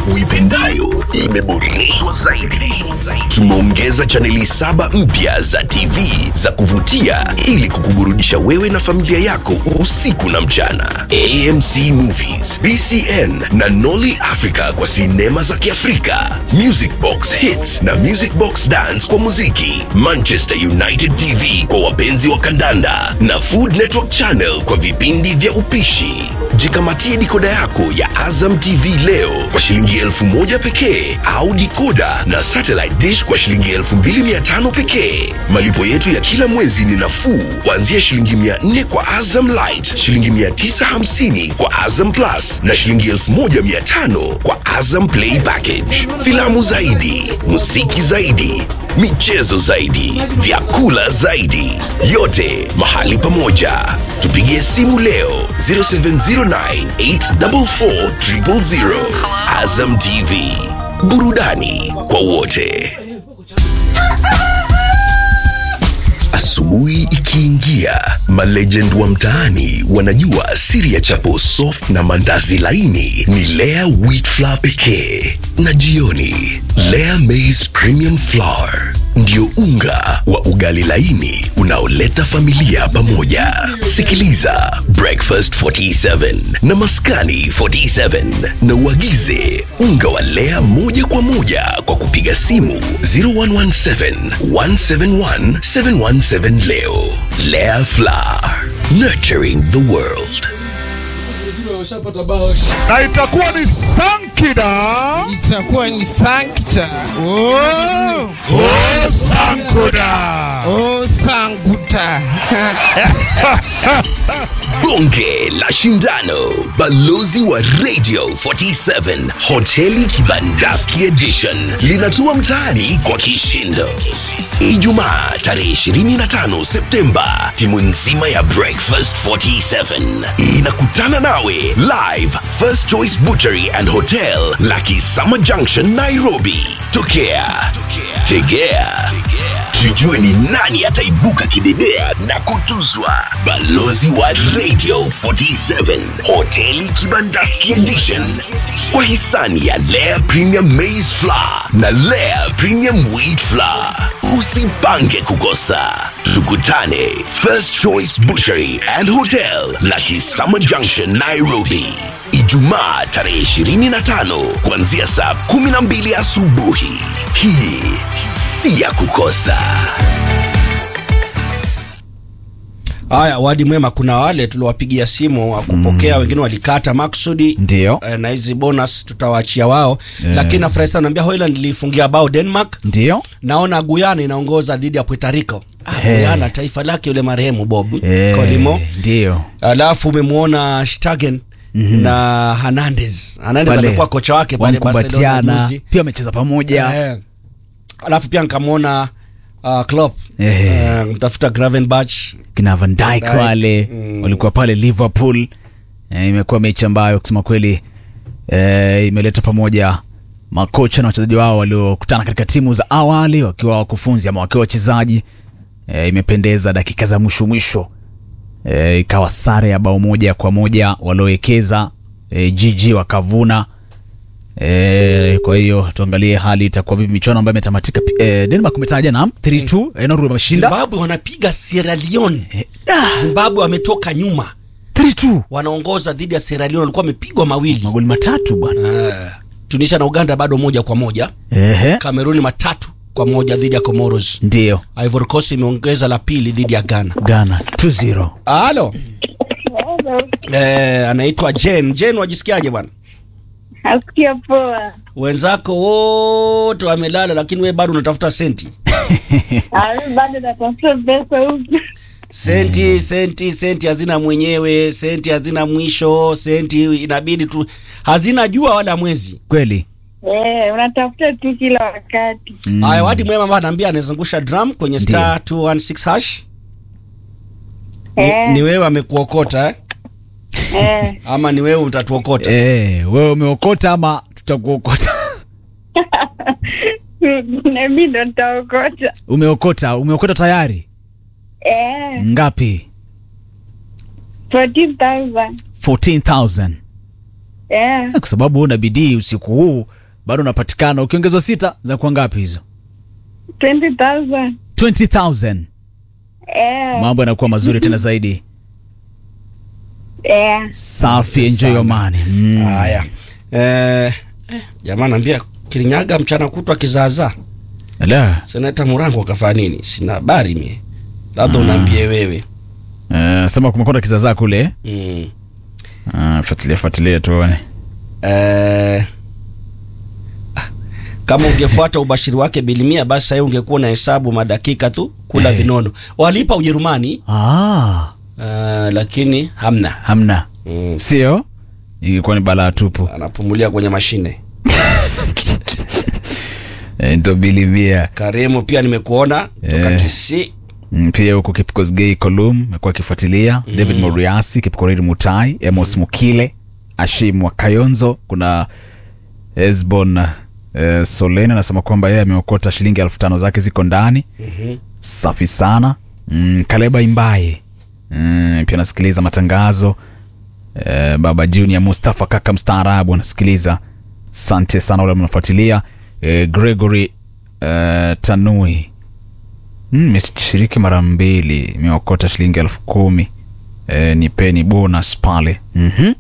uipendayo imeboreshwa zaidi. Tumeongeza chaneli saba mpya za TV za kuvutia ili kukuburudisha wewe na familia yako usiku na mchana. AMC Movies, BCN na Nolly Africa kwa sinema za Kiafrika, Music Box Hits na Music Box Dance kwa muziki, Manchester United TV kwa wapenzi wa kandanda na Food Network Channel kwa vipindi vya upishi. Jikamatie dikoda yako ya Azam TV leo kwa shilingi elfu moja pekee au dikoda na satellite dish kwa shilingi elfu mbili mia tano pekee. Malipo yetu ya kila mwezi ni nafuu kuanzia shilingi mia nne kwa Azam Light, shilingi mia tisa hamsini kwa Azam Plus na shilingi elfu moja mia tano kwa Azam Play Package. Filamu zaidi, muziki zaidi, michezo zaidi, vyakula zaidi, yote mahali pamoja. Tupigie simu leo 0709844000. Azam TV, burudani kwa wote. Asubuhi ikiingia, malegend wa mtaani wanajua siri ya chapo soft na mandazi laini ni Lea wheat flour pekee, na jioni Lea maize premium flour ndio unga wa ugali laini unaoleta familia pamoja. Sikiliza Breakfast 47 na Maskani 47 na uagize unga wa Lea moja kwa moja kwa kupiga simu 0117 171 717 leo. Lea Flour, nurturing the world. na itakuwa ni Sankida itakuwa ni sankta oh, o Sankuda. oh, sanguta Bonge la Shindano, balozi wa Radio 47, hoteli Kibandaski Edition linatua mtaani kwa kishindo. Ijumaa tarehe 25 Septemba, timu nzima ya Breakfast 47 inakutana nawe live First Choice Butchery and Hotel, Lakisama Junction, Nairobi. Tokea, tegea, tujue ni nani ataibuka kidedea na kutuzwa. Balozi wa Radio 47 hoteli Kibandaski Edition kwa hisani ya Lea Premium Maize Flour na Lea Premium Wheat Flour. Usipange kukosa, tukutane First Choice Butchery and Hotel, Lakisama Junction, Nairobi. Ijumaa tarehe 25 kuanzia saa 12 asubuhi. Hii si ya kukosa. Haya, wadi mwema, kuna wale tuliwapigia simu wa kupokea wengine walikata maksudi Ndio. eh, na hizi bonus tutawaachia wao lakini nafurahi sana naambia Hoyland ilifungia bao Denmark. Ndio. Naona Guyana inaongoza dhidi ya Puerto Rico. Ah, Eh. Guyana taifa lake yule marehemu Bob Eh, Colimo. Ndio. Alafu umemwona Stegen na Hernandez. Hernandez Pale. amekuwa kocha wake pale Barcelona Wamekumbatiana. juzi. Pia wamecheza pamoja. Eh. Alafu pia nikamwona uh, Klopp Eh. eh, mtafuta Gravenberch Kina Van Dijk Dijk, wale mm. walikuwa pale Liverpool. Eh, imekuwa mechi ambayo kusema kweli eh, imeleta pamoja makocha na wachezaji wao waliokutana katika timu za awali wakiwa wakufunzi ama wakiwa wachezaji. Eh, imependeza dakika za mwisho mwisho. Eh, ikawa sare ya bao moja kwa moja waliowekeza eh, GG wakavuna. E, kwa hiyo tuangalie hali itakuwa vipi michuano ambayo imetamatika. E, Denmark umetaja na 3-2 e, Norway wameshinda Zimbabwe wanapiga Sierra Leone. Zimbabwe wametoka nyuma, 3-2 wanaongoza dhidi ya Sierra Leone, walikuwa wamepigwa mawili. magoli matatu bwana. Eh, Tunisia na Uganda bado moja kwa moja, Ehe, Kameruni matatu kwa moja dhidi ya Comoros. ndio Ivory Coast imeongeza la pili dhidi ya Ghana. Ghana 2-0. Halo. Eh, anaitwa Jen. Jen, wajisikiaje bwana? Nasikia poa. Wenzako wote wamelala, lakini we bado unatafuta senti. Ah, mimi bado natafuta pesa huku. Senti, senti, senti hazina mwenyewe, senti hazina mwisho, senti inabidi tu hazina jua wala mwezi. Kweli Eh, unatafuta tu kila wakati. Haya, wadi mwema ambaye anaambia anazungusha drum kwenye star 216 hash. Ni, Eh. ni wewe amekuokota eh? Eh, Ama ni wewe utatuokota? eh, wewe umeokota ama tutakuokota? na mimi ndo nitaokota. Umeokota, umeokota tayari Eh, ngapi? 14,000. 14000 Eh, kwa sababu una bidii usiku huu bado unapatikana ukiongezwa sita za kuwa ngapi hizo 20,000. 20000 Eh, mambo yanakuwa mazuri tena zaidi eh. safi enjoy your money mm. haya eh, eh, jamaa naambia kirinyaga mchana kutwa kizaazaa Ala. seneta murango akafanya nini sina habari mie labda unaambie wewe Eh, sema kumekwenda kizazaa kule mm. Ah, fuatilia fuatilia tuone eh, ah, kama ungefuata ubashiri wake bilimia basi sahii ungekuwa na hesabu madakika tu kula Eh. vinono walipa ujerumani ah, uh, lakini hamna hamna mm. sio ingekuwa ni balaa tupu anapumulia kwenye mashine eh, ndo bilimia karimu pia nimekuona toka Eh. kisi Mm, pia huko kipkosgei colum amekuwa akifuatilia david moriasi kipkoriri mutai emos mukile ashim wa kayonzo kuna esbon eh, solen anasema kwamba yeye ameokota shilingi elfu tano zake ziko ndani Mhm. safi sana mm, kaleba imbaye mm, pia anasikiliza matangazo eh, baba junior mustafa kaka mstaarabu anasikiliza sante sana wale mnafuatilia eh, gregory eh, tanui Mm, nimeshiriki mara mbili imeokota shilingi elfu kumi e, nipeni bonus pale mm-hmm.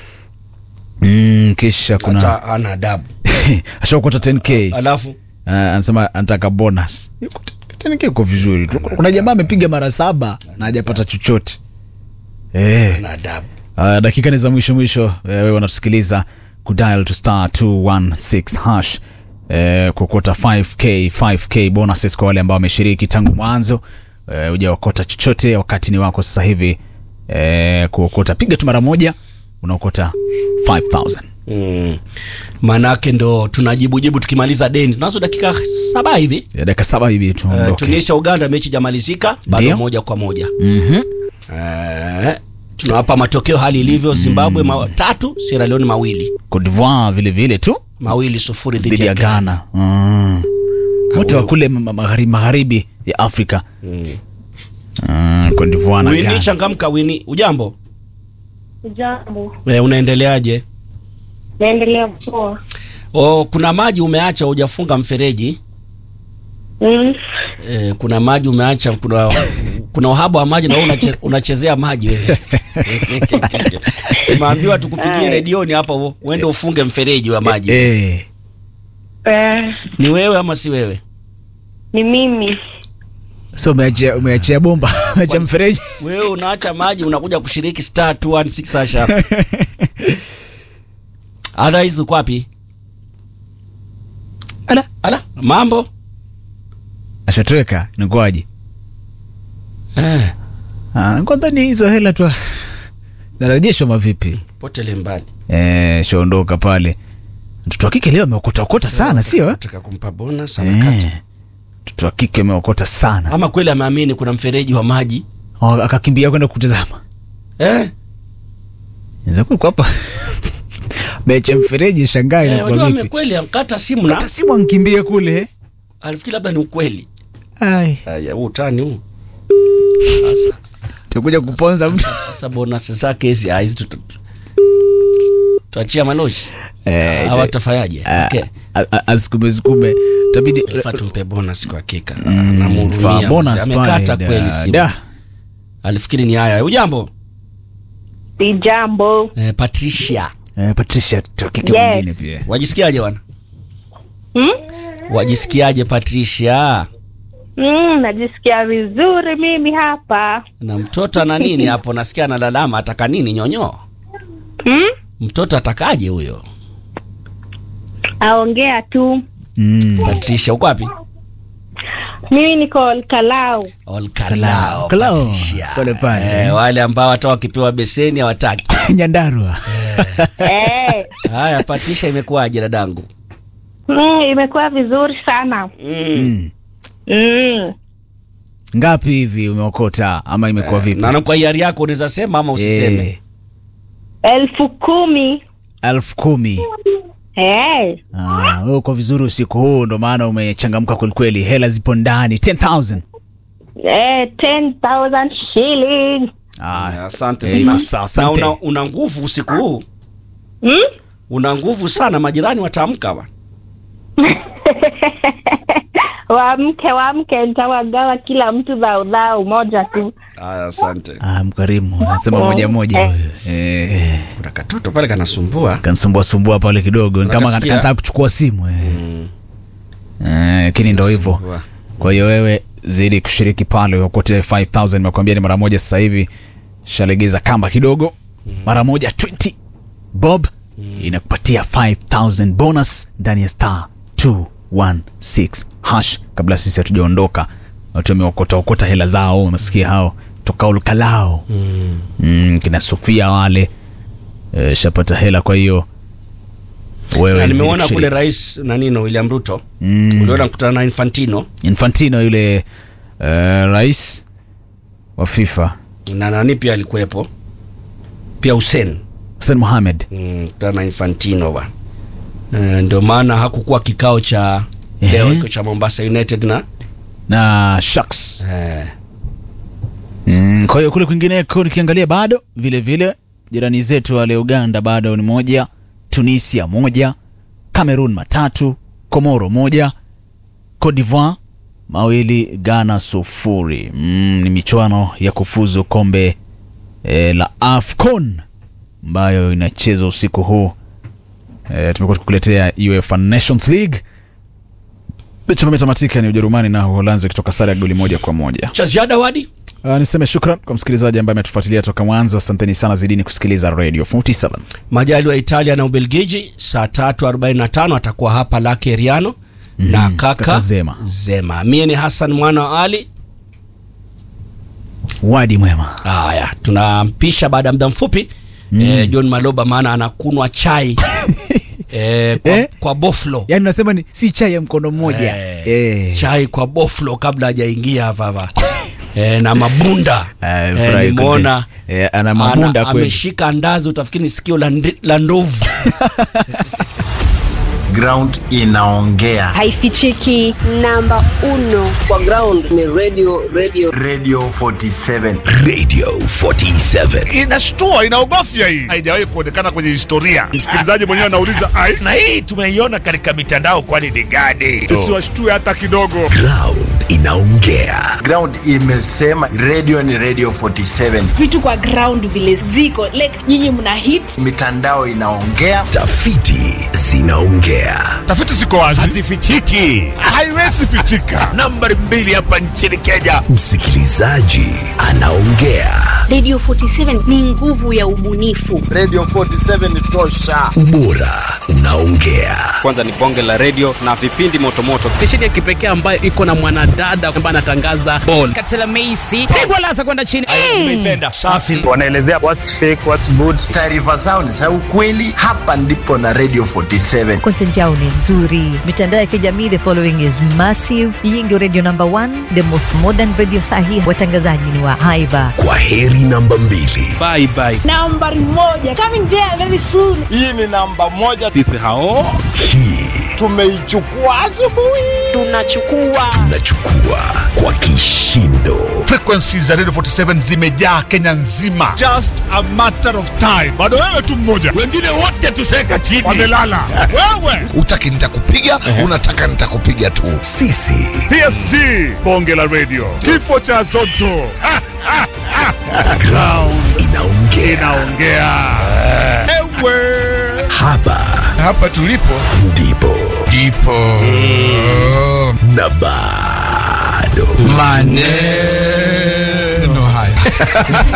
mm, kisha kuna hata ana adabu ashaokota 10k alafu uh, anasema anataka bonus 10k iko vizuri tu kuna jamaa amepiga mara saba na hajapata chochote eh. ana adabu Uh, dakika ni za mwisho mwisho eh, wewe wanatusikiliza kudial to star 216 hash eh, kuokota 5k 5k bonuses kwa wale ambao wameshiriki tangu mwanzo eh, hujaokota chochote wakati ni wako sasa hivi eh, kuokota piga tu mara moja unaokota 5000 mm. manake ndo tunajibujibu tukimaliza deni tunazo dakika saba hivi Ya dakika saba hivi uh, tuondoke tunisia uganda mechi jamalizika bado Ndio. moja kwa moja Mhm. uh, tunawapa matokeo hali ilivyo zimbabwe ma tatu sierra leone mawili Cote d'Ivoire vile vile tu mawili sufuri dhidi dhidi ya ya ghana ghana mm. wote wa kule ma- magharibi magharibi ya afrika mm. mm, Cote d'Ivoire na wini Ghana. changamka wini ujambo Jambo. e, unaendeleaje Naendelea poa. o, kuna maji umeacha hujafunga mfereji Mm. e, kuna maji umeacha kuna kuna uhaba wa maji na wewe unache, unachezea maji wewe tumeambiwa tukupigie Ai. redioni hapa u- uende ufunge mfereji wa maji eh. Eh, ni wewe ama si wewe ni mimi. so umeachia umeachia bomba umeachia mfereji wewe unaacha maji unakuja kushiriki star 216 hasha otherwise uko wapi ala ala mambo ashatoweka nikwaje eh, kwanza ni hizo hela tu narejeshwa mavipi potele mbali eh, shaondoka pale mtoto wa kike leo ameokotaokota sana sio eh? nataka kumpa bonus amekata Eh, mtoto wa kike ameokota sana ama kweli ameamini kuna mfereji wa maji Oh, akakimbia kwenda kutazama eh? zakuwa hapa mecha mfereji shangai Eh, na wajua kwa ame vipi kweli ankata simu na hata simu ankimbie kule alifikiri labda ni ukweli ai Aya, huu utani huu tukuja kuponza mtu sasa bonus zake hizi ah, hizi tuta- tu- tuachia maloji Eh, hawa tafanyaje Ah, okay. a- a- asikume sukume tabidi Ifaa tumpe bonus kwa hakika Mm, faa namhurumia bonus mzee. pale, amekata da- kweli simu da. alifikiri ni haya ujambo Si jambo. eh, patricia Eh, patricia tukike Yes. mwingine pia wajisikiaje wana Hmm? wajisikiaje patricia Mm, najisikia vizuri mimi hapa. na mtoto ana nini hapo nasikia analalama ataka nini nyonyo Hmm? mtoto atakaje huyo Aongea tu. Mm. patricia uko wapi Mimi niko Kalau. Olkalao, Kalao, Patricia. pale pale. Eh, wale ambao hata wakipewa beseni hawataki nyandarua eh, haya patricia imekuwaje dadangu mm, imekuwa vizuri sana. mm. Mm. ngapi hivi umeokota ama imekuwa vipi na kwa hiari yako unaweza sema ama usiseme Eh, Elfu kumi. elfu kumi Eh. Ah, wewe uko vizuri usiku huu ndo maana umechangamka kwelikweli hela zipo ndani 10000 Eh, 10,000 shilling. Ah, asante Eh, sana iko sawa, na asante. una, una nguvu usiku huu Hmm? una nguvu sana majirani wataamka wa Wamke, wamke, nitawagawa kila mtu dhao dhao moja tu. Aya, asante. Ah, mkarimu anasema moja moja Eh. huyo. Eh, Kuna katoto pale kanasumbua. kanisumbua sumbua pale kidogo, ni kama Unakasikia? kanataka kuchukua simu eh. Eh, lakini ndo hivyo. Kanasumbua. Kwa hiyo wewe zidi kushiriki pale ukote 5000 nimekuambia ni mara moja sasa hivi. Shalegeza kamba kidogo. Mara moja 20 bob inakupatia 5000 bonus ndani ya star 216 hash kabla sisi hatujaondoka. Watu wameokota okota hela zao, unasikia hao toka ulkalao. Mm, kina Sofia wale e, shapata hela kwa hiyo wewe Na zidi nimeona kule kushiriki. rais nanino William Ruto. Mm. Uliona kutana na Infantino Infantino yule uh, rais wa FIFA na nani pia alikuwepo. Pia Hussein. Hussein Mohamed Mm, kutana na Infantino ba. Eh, ndio maana hakukuwa kikao cha leo Ehe. iko cha Mombasa United na na Sharks. eh, Mm, kwa hiyo kule kwingineko nikiangalia bado vile vile jirani zetu wale Uganda bado ni moja, Tunisia moja, Cameroon matatu, Komoro moja, Cote d'Ivoire mawili, Ghana sufuri. Mm, ni michuano ya kufuzu kombe e, la AFCON ambayo inachezwa usiku huu. E, tumekuwa tukuletea UEFA Nations League. Mechi ambayo imetamatika ni Ujerumani na Uholanzi kutoka sare ya goli moja kwa moja. cha ziada wadi Uh, niseme shukran kwa msikilizaji ambaye ametufuatilia toka mwanzo. Asanteni sana, zidini kusikiliza Radio 47. majali wa Italia na Ubelgiji saa 3:45 atakuwa hapa Lake Riano na kaka, kaka Zema. Zema. Mie ni Hassan mwana wa Ali. Wadi mwema. Haya, tunampisha baada ya muda mfupi eh, John Maloba, maana anakunwa chai eh, kwa, Eh? kwa boflo Yaani unasema ni si chai ya mkono mmoja. Eh, Eh. chai kwa boflo kabla hajaingia hapa hapa eh, na mabunda Eh, eh, furahi nimeona kweli. Eh, ana mabunda ana- kweli. ameshika ndazi, utafikiri ni sikio la, ndi- la ndovu ground inaongea haifichiki namba uno kwa ground ni radio radio radio 47 Radio 47. inashtua inaogofya hii haijawahi kuonekana kwenye historia msikilizaji mwenyewe anauliza ai na hii tumeiona katika mitandao kwani ni gani tusiwashtue hata kidogo Ground inaongea. ground imesema radio ni radio 47 vitu kwa ground vile ziko like nyinyi mna hit mitandao inaongea Tafiti zinaongea. tafiti ziko wazi hazifichiki haiwezi pichika nambari mbili hapa nchini kenya Msikilizaji anaongea. radio 47 ni nguvu ya ubunifu radio 47 ni tosha Ubora unaongea. kwanza ni bonge la redio na vipindi motomoto stesheni ya kipekee ambayo iko na mwanadada ambaye anatangaza bol katela meisi pigwa lasa kwenda chini nimeipenda safi wanaelezea what's fake what's good taarifa zao ni za ukweli hapa ndipo na radio 47 content yao ni nzuri mitandao ya kijamii the following is massive hii ndio radio number one the most modern radio sahi watangazaji ni wa haiba Kwa heri namba mbili. bye bye nambari moja coming there very soon hii ni namba moja sisi hao Hii tumeichukua asubuhi tunachukua tunachukua kwa kishindo. frequency za radio 47 zimejaa kenya nzima just a matter of time bado wewe tu mmoja wengine wote tuseka chini wamelala wewe Utaki nitakupiga, unataka nitakupiga tu. Sisi psg bonge la radio kifo cha zoto Ha, ha, ha. ground inaongea. inaongea ewe Hapa hapa tulipo ndipo ndipo na bado maneno haya